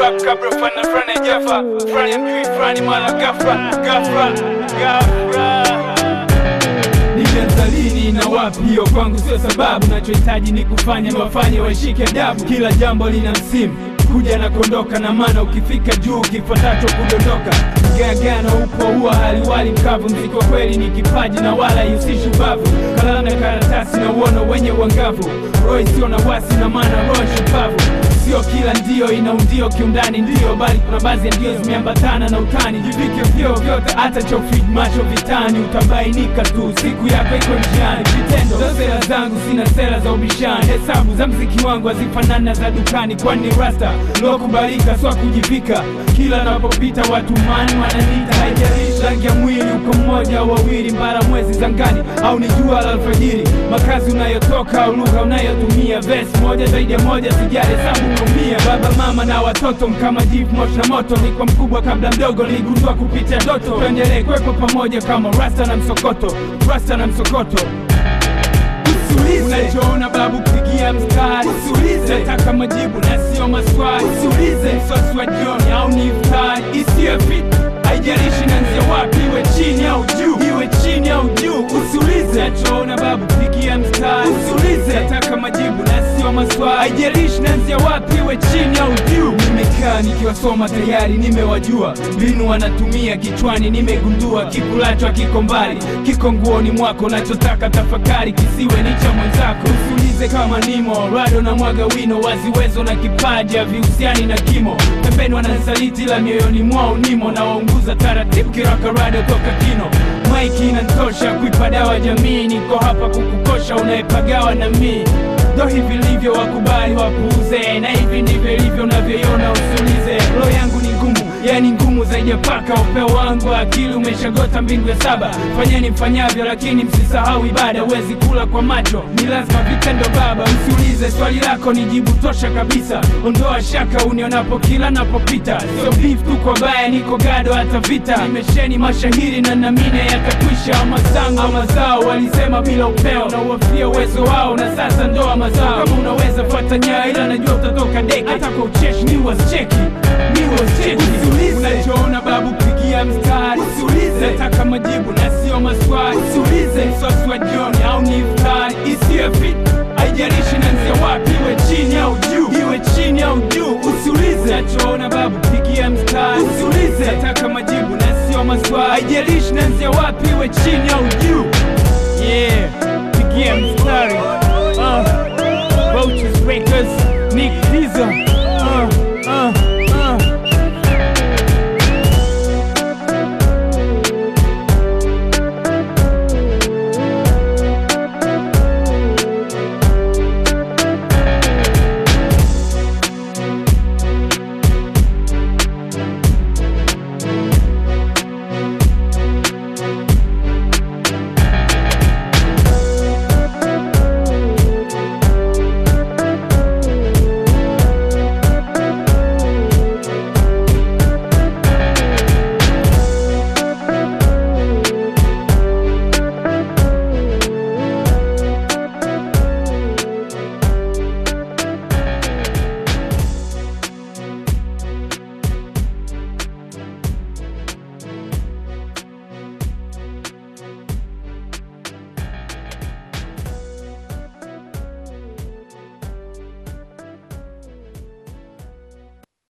rap kabla fana frani jafa frani mjui frani mara gafra gafra gafra Nilianza lini na wapi? Hiyo kwangu sio sababu, nachohitaji ni kufanya niwafanye waishike adabu. Kila jambo lina msimu kuja na kuondoka, na maana ukifika juu kifuatacho kudondoka. Gagano upo huwa haliwali mkavu, mziki wa kweli ni kipaji na wala ihusishi ubavu. Kalamu na karatasi na uono wenye uangavu, roho isiyo na wasi na maana roho shupavu Sio kila ndio ina undio kiundani ndio, bali kuna baadhi ya ndio zimeambatana na utani. Jivike vyo vyote, hata chofid macho vitani, utabainika tu siku yako iko njiani. Vitendo ndo sera zangu, sina sera za ubishani. Hesabu za mziki wangu hazifanani na za dukani, kwani rasta lokubalika swa kujivika. Kila napopita watu mani wananiita, haijalishi rangi ya mwili, uko mmoja au wawili, mbara mwezi zangani au ni jua la alfajiri, makazi unayotoka au lugha unayotumia, vesi moja zaidi ya moja, sijali hesabu kumia. Baba mama na watoto mkama jivu moshi na moto, nilikuwa mkubwa kabla mdogo, niligundua kupitia ndoto. Tuendelee kuwepo pamoja kama rasta na msokoto, rasta na msokoto Usiulize unachoona babu, pigia mstari. Usiulize nataka majibu na sio maswali. Usiulize msosi wa jioni au ni iftari isiyo fit, haijalishi nanzia wapi, iwe chini au juu, iwe chini au juu. Usiulize nachoona babu, pigia mstari. Usiulize nataka majibu na sio maswali, haijalishi nanzia wapi, iwe chini au juu. Nimekaa nikiwasoma tayari, nimewajua mbinu wanatumia kichwani, nimegundua kikulacho kiko mbali, kiko nguoni mwako, nachotaka tafakari kisiwe ni cha mwenzako. Usiulize kama nimo rado na mwaga wino, waziwezo na kipaji havihusiani na kimo. Pembeni wananisaliti la mioyoni mwao nimo, na waunguza taratibu kiraka rado toka kino. Maiki inantosha kuipa dawa jamii, niko hapa kukukosha unayepagawa na mii ndo hivi livyo, wakubali wapuuze, na hivi ndivyo ilivyo unavyoiona. Usiulize, roho yangu ni ngumu, yani ngumu zaidi ya paka. Upeo wangu wa akili umeshagota mbingu ya saba. Fanyeni mfanyavyo, lakini msisahau ibada. Huwezi kula kwa macho, ni lazima vitendo baba. Usiulize, swali lako ni jibu tosha kabisa. Ondoa shaka unionapo kila napopita, sio beef tu kwa baya, niko gado hata vita. Nimesheni mashahiri na namine yatakwisha. Amazangu au mazao walisema bila upeo, na uwafia uwezo wao, na sasa ndoa mazao. Kama unaweza fuata nyayo, ila najua utatoka deki. Hata kwa ucheshi ni wasicheki, ni wasicheki. Usiulize unachoona babu, pigia mstari. Usiulize nataka majibu na sio maswali. Usiulize msosi wa jioni au ni iftari isiyo fit, haijalishi nanzia wapi, iwe chini au juu, iwe chini au juu. Usiulize nachoona babu, pigia mstari. Usiulize nataka majibu na sio maswali, haijalishi nanzia wapi, iwe chini au juu. Yeah, pigia mstari. Uh, Roaches Records, Nick Pizza. Uh, uh.